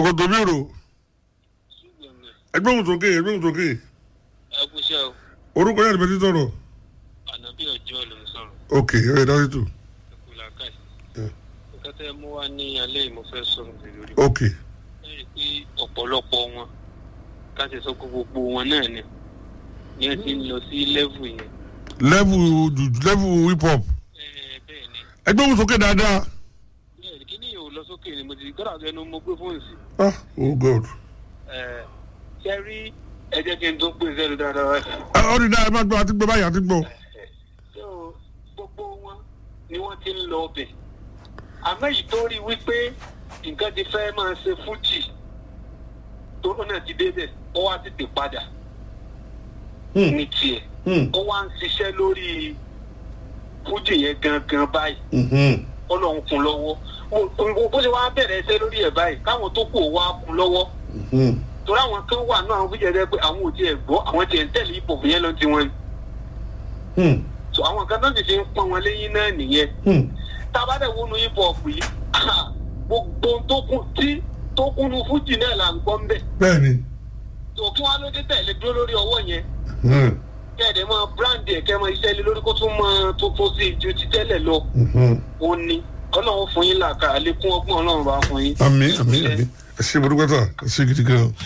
ṣòkòtò mi rò ẹgbẹ́ òun sókè ẹgbẹ́ òun sókè ẹkúṣẹ́ o orúkọ yàrá ìbẹ́tí sọ̀rọ̀ ànábì ọjọ́ ló ń sọ̀rọ̀ ok ẹ̀ dájú tó ẹkú làákàyè Yeah. nǹkan tẹ́ mú wá ní alẹ́ yìí mo fẹ́ sọ̀rọ̀ lé lórí ok ẹ rí i pé ọ̀pọ̀lọpọ̀ wọn ká ṣe sọ pé gbogbo wọn náà ni ni ẹ ti ń lọ sí lẹ́vù yẹn level ju- level hip hop ẹ bẹ́ẹ̀ ni ẹgbẹ́ òun sókè dáadáa bẹ́ẹ̀ ni kí ni yóò lọ sókè ni mo ti gbọ́dọ̀ àti ẹnu mo gbé fóònù sí ah oh god ẹ ṣe rí ẹ jẹ́ kí n tó pè sẹ́nu dáadáa wá sí ẹ ọ́ ní dáa ẹ má gbọ́ àti gbọ́ báyìí àti gbọ́ so gbogbo wọn ni wọ́n ti ń lọ ọbẹ̀ àmọ́ yìí tó rí wípé nǹkan ti fẹ́ máa ṣe fújì tó náà ti débẹ̀ ó wá tètè padà Hmm. ní tiẹ̀ Hmm. ó wá ń ṣiṣẹ́ lórí fújì yẹn gangan báyìí Mhm. ọlọ́run kún lọ́wọ́ Mo- mo- bó ṣe wá bẹ̀rẹ̀ ẹsẹ̀ lórí ẹ̀ báyìí káwọn tó kù ó wá kún lọ́wọ́ Mhm. torí àwọn kan wà náà àwọn fújì ẹ̀ pé àwọn ò tiẹ̀ gbọ́ àwọn tiẹ̀ ń tẹ̀lé ipò fún yẹn lọ tiwọn ni Hmm. so àwọn kan tó sì fi ń pọn wọn léyìn náà nìyẹn Hmm. tabadẹ wọnú hip hop yìí gbogbo tó kún tí tó kúnnú fújì náà là ń gbọ́ ń bẹ̀ bẹ́ẹ̀ni tó kí wọ́n ló dé tẹ̀lé dúró lórí ọwọ́ yẹn Hmm. kẹ́ẹ̀dẹ̀ máa brand ẹ̀ kẹ́ẹ̀ máa iṣẹ́ lé lórí kó tún máa tó tó sí ju ti tẹ́lẹ̀ lọ Mhm. ó ní ọlọ́run fún yín làkà àlékún ọgbọ́n ọlọ́run bá fún yín. àmì àmì àmì ẹ ṣe mo dúpẹ́ tà ẹ ṣe gidi gan